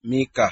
Míkà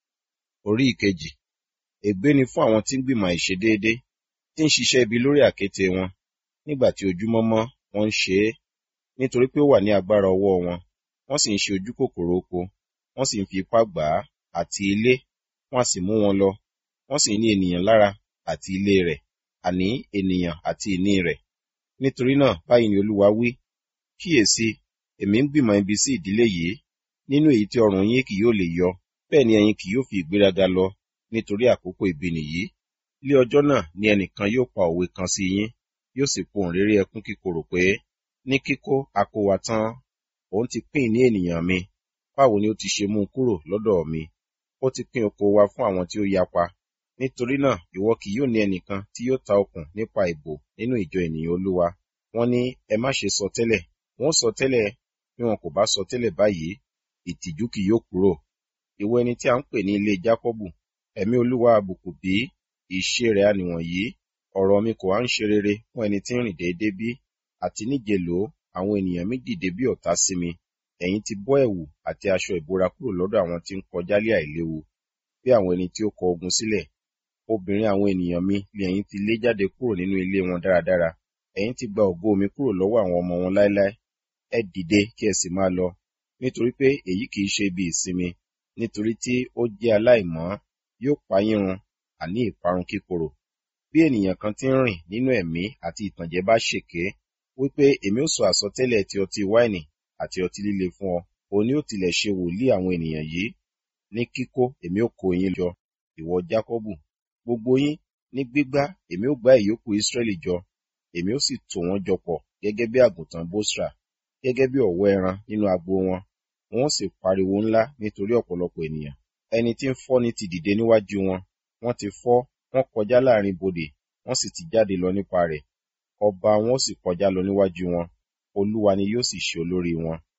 orí ìkejì. Ègbé ni fún àwọn tí ń gbìmọ̀ àìṣedéédé, tí ń ṣiṣẹ́ ibi lórí àkéte wọn. Nígbà tí ojúmọ́ mọ́, wọ́n ń ṣe é, nítorí pé ó wà ní agbára ọwọ́ wọn. Wọ́n sì ń ṣe ojú kòkòrò oko, wọ́n sì ń fi ipá gbà á, àti ilé, wọ́n a sì mú wọn lọ. Wọ́n sì ní ènìyàn lára àti ilé rẹ̀, àní ènìyàn àti ìní rẹ̀. Nítorí náà, báyìí ni Olúwa wí, kíyèsi, èmi ń gbìmọ̀ ibi sí ìdílé yìí, nínú èyí tí ọrùn yín kì yóò lè yọ, bẹ́ẹ̀ ni ẹ̀yin kì yóò fi ìgbéraga lọ, nítorí àkókò ibi nìyí. Lé ọjọ́ náà ni ẹnìkan yóò pa òwe kan sí yín, yóò sì pohùn réré ẹkún kíkorò pé, ní kíkó a kó wa tán, òun ti pín ìní ènìyàn mi, báwo ni ó ti ṣe mú un kúrò lọ́dọ̀ mi? Ó ti pín oko wa fún àwọn tí ó yapa. Nítorí náà, ìwọ kì yóò ní ẹnìkan tí yóò ta okùn nípa ìbò nínú ìjọ ènìyàn Olúwa. Wọ́n ní, ẹ má ṣe sọ tẹ́lẹ̀, wọ́n sọ tẹ́lẹ̀, bí wọn kò bá sọ tẹ́lẹ̀ báyìí, ìtìjú kì yóò kúrò. Ìwọ ẹni tí a ń pè ní ilé Jákọ́bù, ẹ̀mí Olúwa àbùkù bí, ìṣe rẹ̀ á nìwọ̀nyí. Ọ̀rọ̀ mi kò wá ń ṣe rere fún ẹni tí ń rìn déédé bí, àti níjẹ̀ló àwọn ènìyàn mi dìde bí ọ̀tá sí mi. Ẹ̀yin ti bọ́ ẹ̀wù àti aṣọ ìbora kúrò lọ́dọ̀ àwọn tí ń kọjá lé àìléwu, bí àwọn ẹni tí ó kọ ogun sílẹ̀. Obìnrin àwọn ènìyàn mi ni ẹ̀yin ti lé jáde kúrò nínú ilé wọn dáradára. Ẹ̀yin ti gba ògo mi kúrò lọ́wọ́ àwọn ọmọ wọn láéláé. Ẹ dìde kí ẹ sì máa lọ, nítorí pé èyí kì í ṣe ibi ìsinmi, nítorí tí ó jẹ́ aláìmọ́, yóò pa yín run, àní ìparun kíkorò. Bí ènìyàn kan tí ń rìn nínú ẹ̀mí àti ìtànjẹ bá ṣèké, wípé èmi ó sọ àsọtẹ́lẹ̀ ti ọtí wáìnì àti ọtí líle fún ọ, òun ni ó tilẹ̀ ṣe wòlíì àwọn ènìyàn yìí. Ní kíkó èmi ó kó yín jọ, ìwọ Jákọ́bù, gbogbo yín, ní gbígbá èmi ó gbá ìyókù Ísírẹ́lì jọ, èmi ó sì tò wọ́n jọ pọ̀ gẹ́gẹ́ bí àgùntàn Bósra, gẹ́gẹ́ bí ọ̀wọ́ ẹran nínú agbo wọn. Wọn ó sì pariwo ńlá nítorí ọ̀pọ̀lọpọ̀ ènìyàn. Ẹni tí ń fọ́ni ti dìde níwájú wọn, wọ́n ti fọ́, wọ́n kọjá láàrin bodè, wọ́n sì ti jáde lọ nípa rẹ̀. Ọba wọn ó sì kọjá lọ níwájú wọn, Olúwa ni yóò sì ṣe olórí wọn.